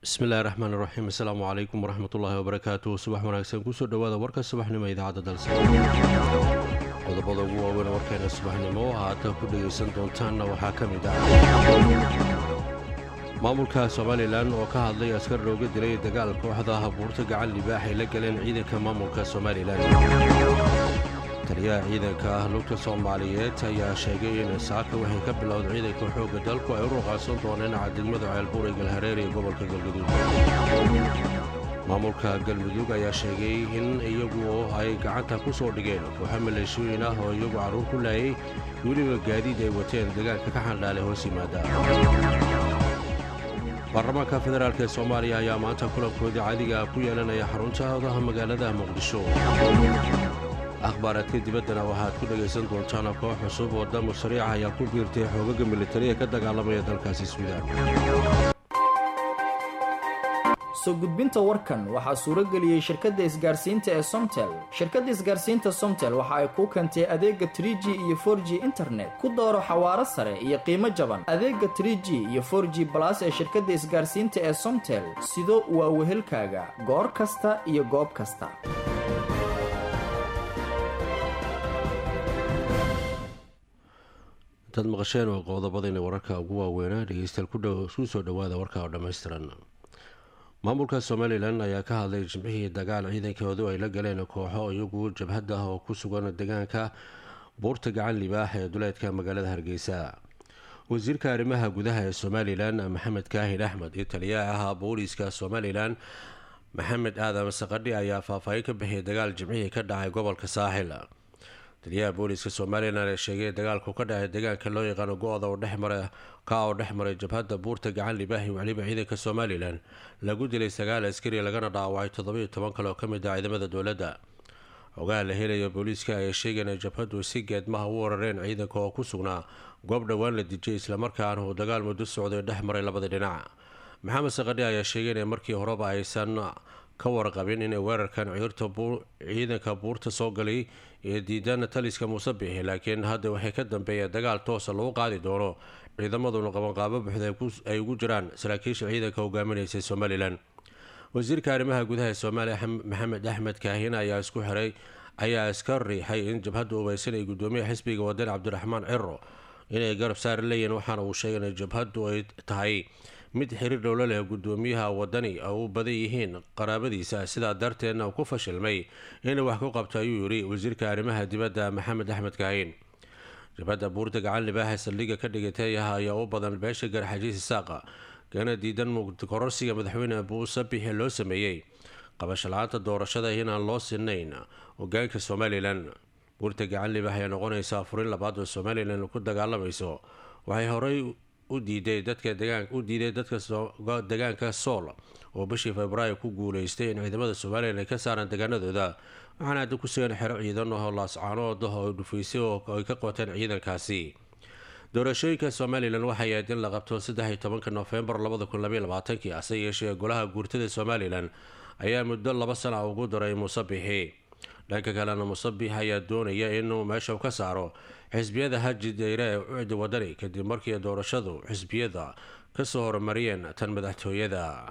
bismillahi raxmaan iraxiim assalaamu calaykum waraxmatullaahi wabarakaatu subax wanaagsan kusoo dhowaada warka subaxnimo idaacadda dalsa qodobada ugu waaweyn warkeena subaxnimo haatan ku dhegaysan doontaanna waxaa ka mid ah maamulka somalilan oo ka hadlay askar looga dilay dagaal kooxda habuurta gacan libaax ay la galeen ciidanka maamulka somalilan taliyaha ciidanka ah lugta soomaaliyeed ayaa sheegay in saaka waxay ka bilowda ciidanka xoogga dalku ay u ruqaasan dooneen cadegmada ceelbuur ee galhareer ee gobolka galgaduud maamulka galmudug ayaa sheegay in iyagu ay gacanta ku soo dhigeen kooxo maleeshooyin ah oo iyagu carruur ku laayay weliba gaadiid ay wateen deegaanka ka xandhaale hoos yimaada baarlamaanka federaalk ee soomaaliya ayaa maanta kulankoodii caadiga ku yeelanaya xarunta odaha magaalada muqdisho akhbaaraadka dibaddana waxaad ku dhegaysan doontaan koox cusub oo damu sariica ayaa ku biirtay xoogaga militari ee ka dagaalamaya dalkaasi suudaan soo gudbinta warkan waxaa suuro geliyey shirkadda isgaarsiinta ee somtel shirkadda isgaarsiinta somtel waxa ay kuu keentay adeega tr g iyo for g internet ku dooro xawaaro sare iyo qiimo jaban adeega tr g iyo for g balas ee shirkadda isgaarsiinta ee somtel sido waa wehelkaaga goor kasta iyo goob kasta intaad maqasheen oo qodobadayna wararka ugu waaweynaa dhegeystayaal ku soo dhowaada warka oo dhammaystiran maamulka somalilan ayaa ka hadlay jimcihii dagaal ciidankoodu ay la galeen kooxo iyagu jabhad ah oo ku sugan deegaanka buurta gacan libaax ee duleedka magaalada hargeysa wasiirka arrimaha gudaha ee somalilan maxamed kaahid axmed iyo taliyaha ahaa booliiska somalilan maxamed aadan saqadhi ayaa faahfaahin ka bixiyay dagaal jimcihii ka dhacay gobolka saaxil taliyaha booliiska somalilan ee sheegay dagaalku ka dhacay deegaanka loo yaqaano go-da oo dhexmara ka oo dhex maray jabhadda buurta gacan libaahi weliba ciidanka somalilan lagu dilay sagaal askari lagana dhaawacay toddobiiyo toban kale oo ka mid ah ciidamada dowladda xogaha la helaya booliiska ayaa sheegeen ay jabhaddu si geedmaha u warareen ciidanka oo ku sugnaa goob dhowaan la dijiyay islamarkaana uu dagaal muddo socday dhex maray labada dhinac maxamed saqadhi ayaa sheegay in markii horeba aysan ka warqabin inay weerarkan ciidanka buurta soo galay ee diidana taliska muuse bixi laakiin hadda waxay ka dambeeyeen dagaal toosa lagu qaadi doono ciidamaduna qabanqaabo buuxda ay ugu jiraan saraakiisha ciidanka hogaaminaysay somalilan wasiirka arrimaha gudaha ee soomaaliya maxamed axmed kaahin ayaa isku xiray ayaa iska riixay in jabhadda ubaysan ay gudoomiyaha xisbiga wadani cabdiraxmaan ciro inay garab saari leeyihin waxaana uu sheegay in jabhaddu ay tahay mid xiriir dhowlo leh gudoomiyaha wadani oo u badan yihiin qaraabadiisa sidaa darteedna ku fashilmay inay wax ku qabto ayuu yidhi wasiirka arrimaha dibadda maxamed axmed kaahin jabhadda buurta gacan libaaxa saldhigga ka dhigatay ayaa u badan beesha garxajiis isaaqa kana diidan kororsiga madaxweyne buuse bixi loo sameeyey qabasho la-aanta doorashada inaan loo sinayn hogaanka somalilan buurta gacan libaax ayaa noqonaysa afurin labaad oo somalilan ku dagaalamayso waxay horey u diiday dadka u diiday dadka deegaanka sool oo bishii februaayo ku guuleystay in ciidamada somalilan ay ka saaraan deegaanadooda waxaana hadda ku sugan xero ciidan oo laascaanood oo dhufaysay oo ay ka qoteen ciidankaasi doorashooyinka somalilan waxay ahayd in la qabto saddex-iyo tobanka nofembar labada kun labaiy labaatankii hase yeeshee golaha guurtada somalilan ayaa muddo laba sana ugu daray muuse bixi dhanka kalena musabix ayaa doonaya inuu meesha ka saaro xisbiyada haji dayre ee ucdi wadani kadib markii doorashadu xisbiyada kasoo horumariyeen tan madaxtooyada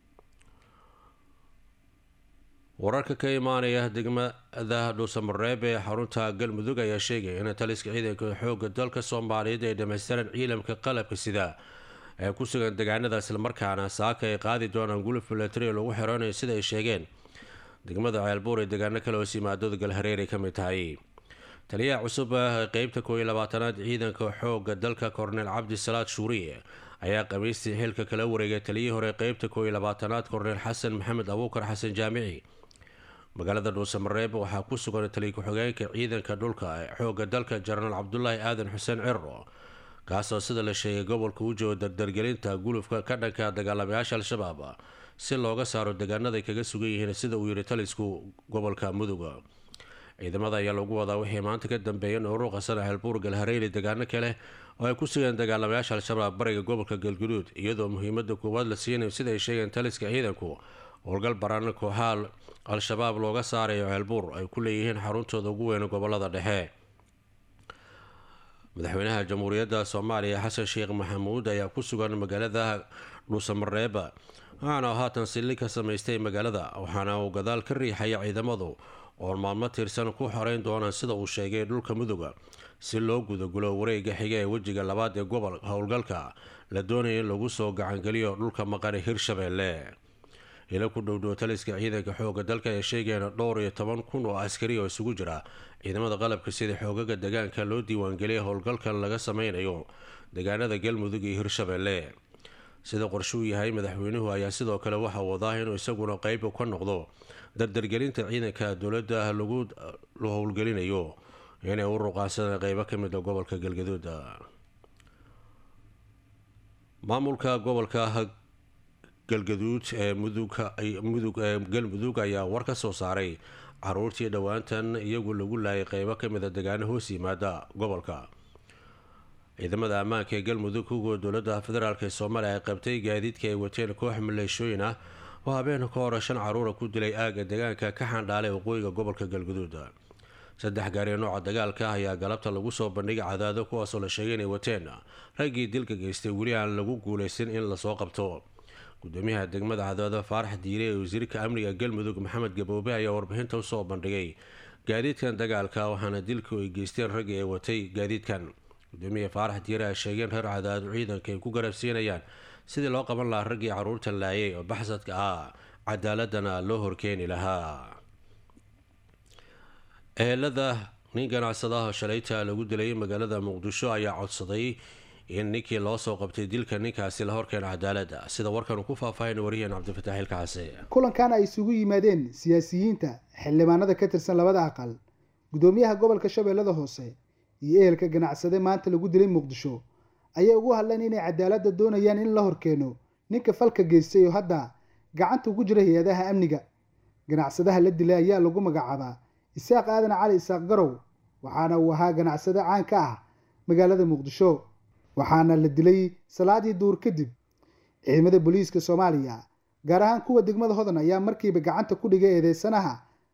wararka ka imaanaya degmada dhuusamareeb ee xarunta galmudug ayaa sheegaya in taliska ciidanka xooga dalka soomaaliyeed ay dhammaystiran ciilamka qalabka sida ee ku sugan deegaanada islamarkaana saaka ay qaadi doonaan guluf milatari lagu xiranayo sida ay sheegeen degmada ceelbuur ee deegaano kale hoos yimaadooda galhareer ay ka mid tahay taliyaha cusub ee qeybta kooiyo labaatanaad ciidanka xooga dalka korneel cabdisalaad shuuriye ayaa khamiistii xilka kala wareegay taliyihii hore qeybta kooiyo labaatanaad korneel xasan maxamed abuukar xasan jaamici magaalada dhuusamareeb waxaa ku sugan taliya ku-xigeenka ciidanka dhulka ee xooga dalka jenaraal cabdulaahi aadan xuseen ciro kaasoo sida la sheegay gobolka u joogo dardargelinta gulufka ka dhanka dagaalamayaasha al-shabaab si looga saaro deegaanaday kaga sugan yihiin sida uu yihi talisku gobolka mudug ciidamada ayaa lagu wadaa wixii maanta ka dambeeyeen uruqasan xelbuur galhareeli deegaano kale oo ay ku sugeen dagaalamayaasha al-shabaab bariga gobolka galguduud iyadoo muhiimada koowaad la siinayo sida ay sheegeen taliska ciidanku howlgal baran kooxaha al-shabaab looga saarayo ceelbuur ay ku leeyihiin xaruntooda ugu weyn gobolada dhexe madaxweynaha jamhuuriyadda soomaaliya xasan sheekh maxamuud ayaa ku sugan magaalada dhuusamareeba waxaana haatan silli ka samaystay magaalada waxaana uu gadaal ka riixaya ciidamadu oo maalmo tirsan ku xoreyn doonaan sida uu sheegay dhulka muduga si loo gudagulo wareega xiga ee wejiga labaad ee gobol howlgalka la doonaya in lagu soo gacangeliyo dhulka maqane hirshabeelle ila ku dhowdhow taliska ciidanka xooga dalka ee sheegayna dhowr iyo toban kun oo askari oo isugu jira ciidamada qalabka sida xoogaga degaanka loo diiwaangeliyay howlgalkan laga sameynayo deegaanada galmudug iyo hirshabeelle sida qorshuu yahay madaxweynuhu ayaa sidoo kale waxa wadaa inuu isaguna qeyb ka noqdo dardargelinta ciidanka dowladda lagu howlgelinayo inay u ruqaansadeen qeybo ka mid a gobolka galgaduud maamulka gobolka galgaduud ee mudug ee galmudug ayaa war ka soo saaray caruurtii dhowaantan iyagu lagu laayay qeybo ka mid a degaano hoos yimaada gobolka ciidamada ammaanka ee galmudug kuwa dowladda federaalk ee soomaaliya ay qabtay gaadiidka ay wateen koox maleeshooyin ah oo habeen ka hore shan caruura ku dilay aaga deegaanka ka xandhaalay waqooyiga gobolka galguduud saddex gaari nooca dagaalka ah ayaa galabta lagu soo bandhigay cadaado kuwaasoo la sheegay inay wateen raggii dilka geystay weli aan lagu guuleysan in lasoo qabto gudoomiyaha degmada cadaado faarax diire ee wasiirka amniga galmudug maxamed gaboobe ayaa warbixinta usoo bandhigay gaadiidkan dagaalka waxaana dilku ay geysteen raggii ay watay gaadiidkan gudoomiya faarax diire a sheegeen reer cadaado ciidanka ay ku garabsiinayaan sidii loo qaban lahaa raggii caruurta laayay oo baxsadka ah cadaaladana loo horkeeni lahaa ehelada nin ganacsadaha shalayta lagu dilay magaalada muqdisho ayaa codsaday in ninkii loo soo qabtay dilka ninkaasi la horkeena cadaalada sida warkan uu ku faahfaahin wariyeen cabdifataax ilkacase kulankan ay isugu yimaadeen siyaasiyiinta xildhibaanada ka tirsan labada aqal gudoomiyaha gobolka shabeellada hoose iyo ehelka ganacsade maanta lagu dilay muqdisho ayay ugu hadleen inay cadaaladda doonayaan in la horkeeno ninka falka geystay oo hadda gacanta ugu jira hay-adaha amniga ganacsadaha la dilay ayaa lagu magacaabaa isaaq aadan cali isaaq garow waxaana uu ahaa ganacsade caan ka ah magaalada muqdisho waxaana la dilay salaadii duur kadib ciidamada booliiska soomaaliya gaar ahaan kuwa degmada hodan ayaa markiiba gacanta ku dhigay eedeysanaha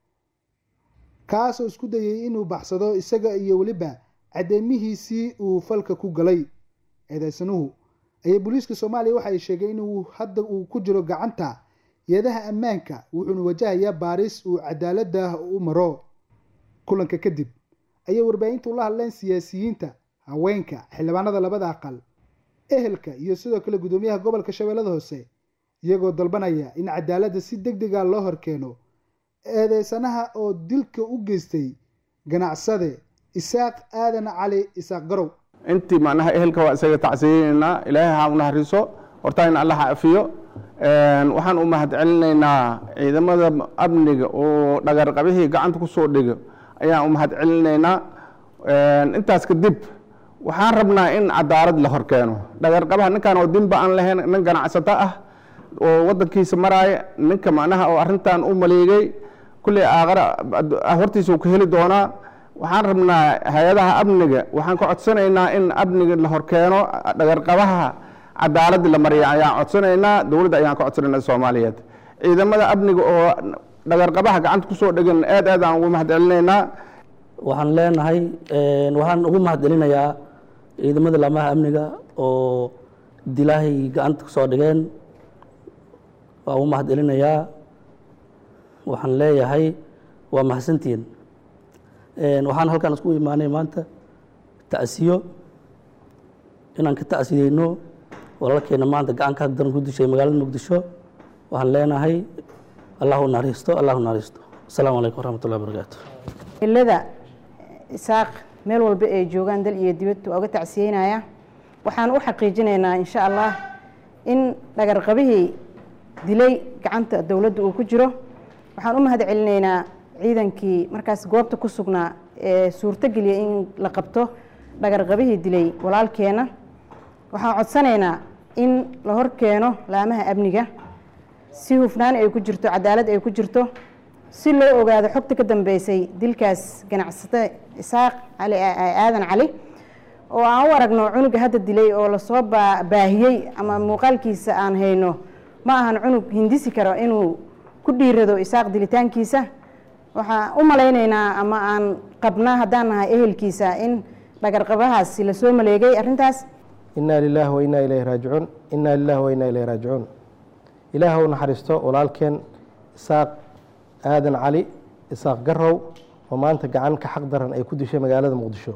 kaasoo isku dayay inuu baxsado isaga iyo weliba cadeymihiisii uu falka ku galay eedeysanuhu ayaa booliiska soomaaliya waxa ay sheegay inuu hadda uu ku jiro gacanta yeedaha ammaanka wuxuuna wajahayaa baaris uu cadaaladda u maro kulanka kadib ayay warbaahinta ula hadleen siyaasiyiinta haweenka xildhibaanada labada aqal ehelka iyo sidoo kale gudoomiyaha gobolka shabeellada hoose iyagoo dalbanaya in cadaaladda si deg dega loo horkeeno eedeysanaha oo dilka u geystay ganacsade isaaq aadan cali isaaq garow intii macnaha ehelka waa isaga tacsiyeynaynaa ilaahay ha u naxariiso hortaa in alla ha afiyo waxaan u mahadcelinaynaa ciidamada amniga oo dhagarqabihii gacanta ku soo dhigo ayaan u mahadcelinaynaa intaas kadib waxaan rabnaa in cadaalad la horkeeno dhagarqabaha ninkan oo dinba aan lahayn nin ganacsato ah oo wadankiisa maraaya ninka macnaha oo arrintan u maleegay kulley aaqara hortiisa uu ka heli doonaa waxaan rabnaa hay-adaha amniga waxaan ka codsanaynaa in amniga la horkeeno dhagarqabaha cadaaladii la mariya ayaan codsanaynaa dowladda ayaan ka codsanaynaa soomaaliyeed ciidamada amniga oo dhagarqabaha gacanta kusoo dhegan aad aad aan ugu mahadcelinaynaa waxaan leenahay waxaan ugu mahadcelinayaa ciidamada laamaha amniga oo dilaahay gacanta kusoo dhigeen waa ugu mahadcelinayaa waxaan leeyahay waa mahadsantihiin waxaan halkaan isku imaanay maanta ta'siyo inaan ka ta'siyeyno walaalkeena maanta gacanka daran ku dishay magaalada muqdisho waxaan leenahay allahu naxariisto allahu naxariisto asalaamu calaykum waraxmatullahi wabarakaatu ilada isaaq meel walba ay joogaan dal iyo dibad waa uga tacsiyeynaya waxaan u xaqiijinaynaa insha allah in dhagarqabihii dilay gacanta dowladda uu ku jiro waxaan u mahad celinaynaa ciidankii markaas goobta ku sugnaa ee suurtogeliya in la qabto dhagarqabihii dilay walaalkeena waxaan codsanaynaa in la hor keeno laamaha amniga si hufnaan ay ku jirto cadaalad ay ku jirto si loo ogaado xogta ka dambeysay dilkaas ganacsate isaaq cali aadan cali oo aan u aragno cunuga hadda dilay oo lasoo baahiyey ama muuqaalkiisa aan hayno ma ahan cunug hindisi karo inuu ku dhiirado isaaq dilitaankiisa waxaan u malaynaynaa ama aan qabnaa haddaan nahay ehelkiisa in dhagarqabahaasi lasoo maleegay arrintaas inaa lilahi wa inaa ilayhi raajicuun inaa lilahi wa inaa ilayhi raajicuun ilaah u naxariisto walaalkeen isaaq aadan cali isaaq garow oo maanta gacan ka xaq daran ay ku dishay magaalada muqdisho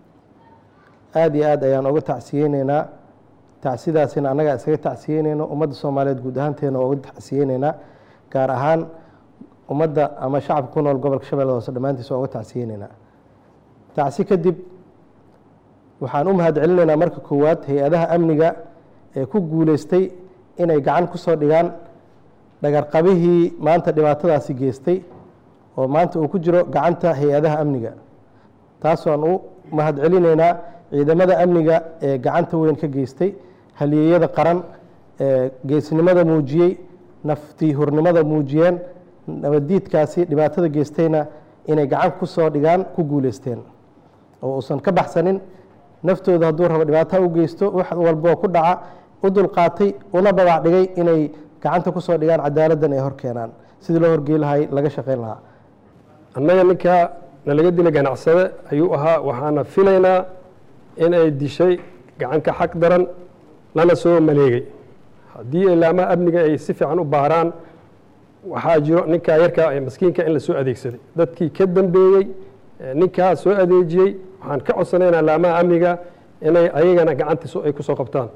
aada iyo aad ayaan uga tacsiyeyneynaa tacsidaasina annagaa isaga tacsiyeyneyno ummadda soomaaliyeed guud ahaanteena waa uga tacsiyeyneynaa gaar ahaan ummadda ama shacabka ku nool gobolka shabeellada hoose dhammaantiis waa uga tacsiyeyneynaa tacsi kadib waxaan u mahad celinaynaa marka koowaad hay-adaha amniga ee ku guuleystay inay gacan ku soo dhigaan dhagarqabihii maanta dhibaatadaasi geystay oo maanta uu ku jiro gacanta hay-adaha amniga taasaan u mahad celinaynaa ciidamada amniga ee gacanta weyn ka geystay halyeeyada qaran ee geesnimada muujiyey naftii hurnimada muujiyeen nabaddiidkaasi dhibaatada geystayna inay gacan ku soo dhigaan ku guuleysteen oo uusan ka baxsanin naftooda hadduu rabo dhibaataa u geysto wax walboo ku dhaca u dulqaatay una babac dhigay inay gacanta ku soo dhigaan cadaaladdan ay hor keenaan sidii loo horgey lahay laga shaqayn lahaa annaga ninkaa nalaga dila ganacsade ayuu ahaa waxaana filaynaa in ay dishay gacanka xaq daran lana soo maleegay haddii ilaamaha amniga ay si fiican u baaraan waxaa jiro ninkaa yarkaa ee maskiinka in la soo adeegsaday dadkii ka dambeeyey ninkaa soo adeejiyey waxaan ka codsanaynaa ilaamaha amniga inay ayagana gacantiis ay ku soo qabtaan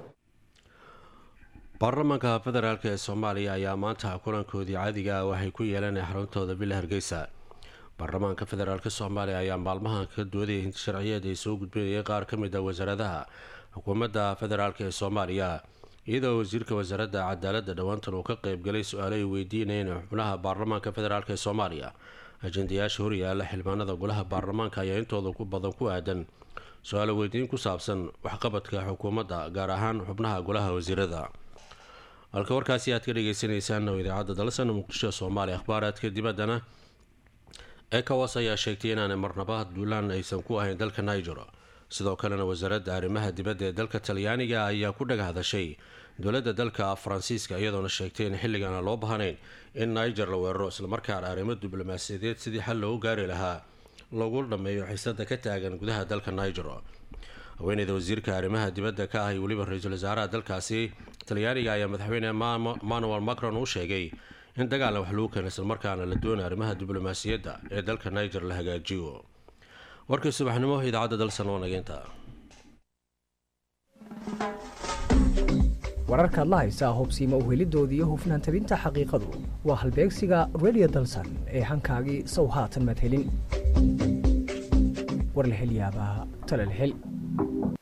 baarlamaanka federaalk ee soomaaliya ayaa maanta kulankoodii caadiga ah waxay ku yeelanay xaruntooda bila hargeysa baarlamaanka federaalk soomaaliya ayaa maalmahan ka doodayay hinti sharciyeed ay soo gudbinayay qaar ka mid a wasaaradaha xukuumadda federaalk ee soomaaliya iyadoo wasiirka wasaaradda cadaaladda dhowaantan uu ka qeybgalay su-aalo ay weydiinayeen xubnaha baarlamaanka federaalk ee soomaaliya ajendayaasha horyaala xildhibaanada golaha baarlamaanka ayaa intooda ku badan ku aadan su-aalo weydiin ku saabsan waxqabadka xukuumadda gaar ahaan xubnaha golaha wasiirada halka warkaasi aad ka dhageysaneysaan oo idaacadda dalsan muqdisho soomaaliya akhbaaraadka dibaddana ecowas ayaa sheegtay inaanay marnaba duulaan aysan ku ahayn dalka niger sidoo kalena wasaaradda arrimaha dibadda ee dalka talyaaniga ayaa ku dhag hadashay dowladda dalka faransiiska iyadoona sheegtay in xilligan aan loo baahnayn in niger la weeraro islamarkaana arrimo diblomaasiyadeed sidii xal loogu gaari lahaa lagu dhammeeyo xiisada ka taagan gudaha dalka niger haweeneyda wasiirka arrimaha dibadda ka ah iyo weliba ra-iisul wasaaraha dalkaasi talyaaniga ayaa madaxweyne manuel macron u sheegay in dagaalna wax lagu keena islamarkaana la doonay arrimaha diblomaasiyadda ee dalka niger la hagaajiyo warkii subaxnimo idaacadda dalsan oo nageynta wararkaad la haysaa hubsiima uhelidooda iyo hufnaan tabinta xaqiiqadu waa halbeegsiga redio dalsan ee hankaagii sow haatan madhelin war la hel yaabaa tala la hel